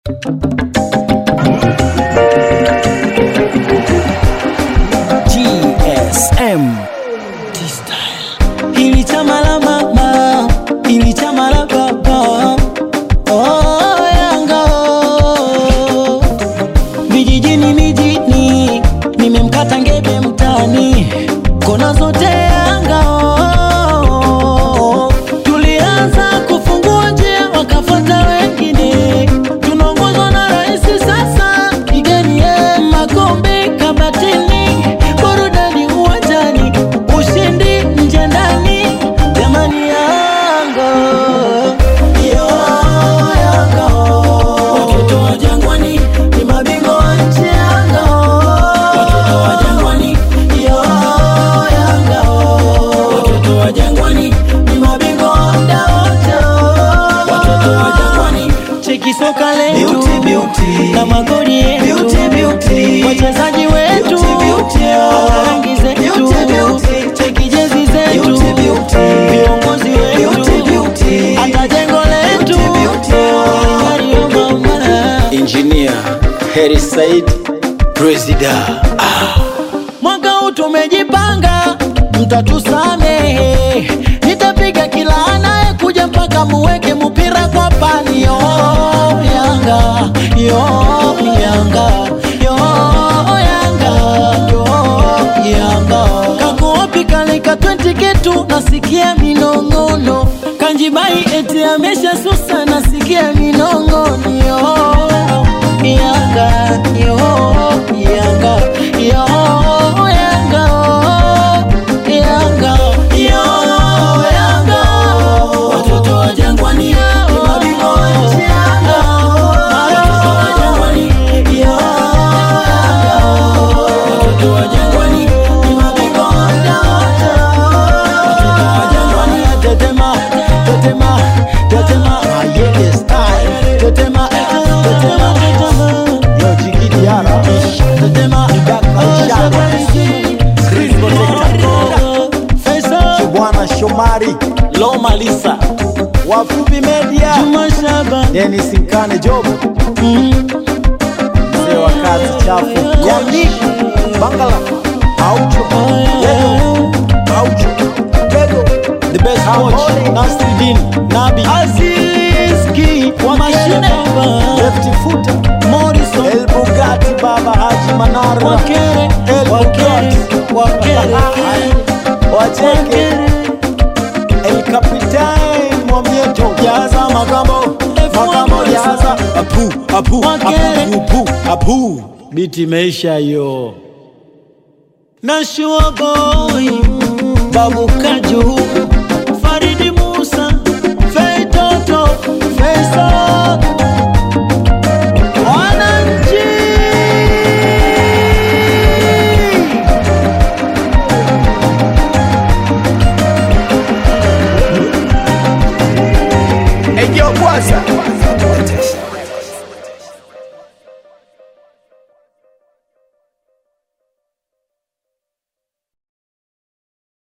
GSM Hili chama la mama, hili chama la baba. Oh, Yanga oh. Vijijini mijini, nimemkata ngebe mtani, kona zote Yanga oh. Tulianza kufungua njia, wakafuata wengine, tunaongozwa na rais sasa, kigeni ye makombe kabatini, burudani uwanjani, ushindi nje ndani, jamani Yanga yo Yanga watoto wa Jangwani ni mabingwa wa nchi Yanga watoto wa Jangwani yo Yanga watoto wa Jangwani ni mabingwa wa muda wote watoto wa Jangwani cheki soka letu Beauty, beauty. na magoli yetu Beauty, beauty. wachezaji wetu Beauty, beauty. na rangi zetu Beauty, beauty. cheki jezi zetu Beauty, beauty. viongozi Beauty, wetu beauty. hata jengo letu Beauty, beauty. Mario mama Engineer Heri Said Presida mwaka huu tumejipanga, mtatusamehe. Nitapiga kila anayekuja mpaka muweke mupira kwa pani. Yo Yanga, yo Yanga, yo Yanga, yo Yanga. Kakuopi kalika 20 ketu, nasikia minong'ono. Kanjibai eti amesha susa, nasikia minong'ono. Yo Yanga, yo Yanga, yo Yanga, Yanga, yo Yanga. Watoto wa Jangwani ni mabingwa wa nchi Yanga. Watoto wa Jangwani, yo Yanga. Watoto wa Jangwani ni mabingwa wa muda wote. Watoto wa Jangwani, tetema, tetema, tetema, ayele style. Tetema, tetema, tetema. Yo, Jiki Diara. Tetema, Shaba. Chris Protector. Faisal, Bwana Shomari Loma Lisa, Wafupi Media Juma Shaba, Dennis Nkane Job mzee wa kazi chafu Gondi Bangala Aucho Lego Aucho Lego the best coach, Ambole. Nasruddin, Nabi, Aziz Ki, wa mashine, Lefty Footer Morrison, El Bugatti Baba Haji Manara Wakere, El Wakere, Bugatti Wakere, Wacheke El Capitan Mwamieto Jaza Makambo Makambo Jaza Apu Apu Wakere. Apu Apu Apu biti imeisha hiyo. Na Shua Boy, Babu Kaju, Faridi Musa, Fei Toto, Faisal, wananchi Ejo Bwaza